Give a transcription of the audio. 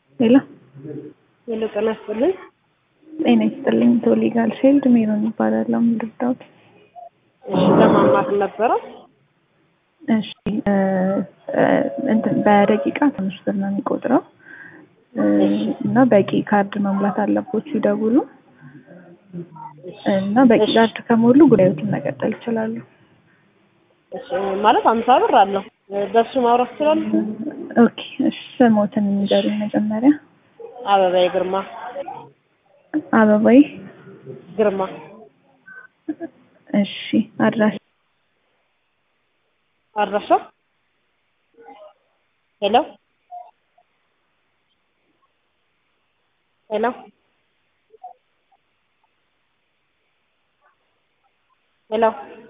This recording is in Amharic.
ሄሎ ሄሎ ጤና ይስጥልኝ። ጤና ይስጥልኝ። ቶሊጋል ሼልድ ሜሮን ይባላለሁ። ምንድርዳውት እሺ ለማማር ነበረ። እሺ እንትን በደቂቃ ትንሽ ብር ነው የሚቆጥረው እና በቂ ካርድ መሙላት አለቦት ሲደውሉ እና በቂ ካርድ ከሞሉ ጉዳዮችን መቀጠል ይችላሉ። እሺ ማለት አምሳ ብር አለው በሱ ማውራት ይችላል። ኦኬ እሺ ስሞትን ንገሩኝ መጀመሪያ። አበባዬ ግርማ አበባይ ግርማ እሺ አድራሽ አድራሻ ሄሎ ሄሎ ሄሎ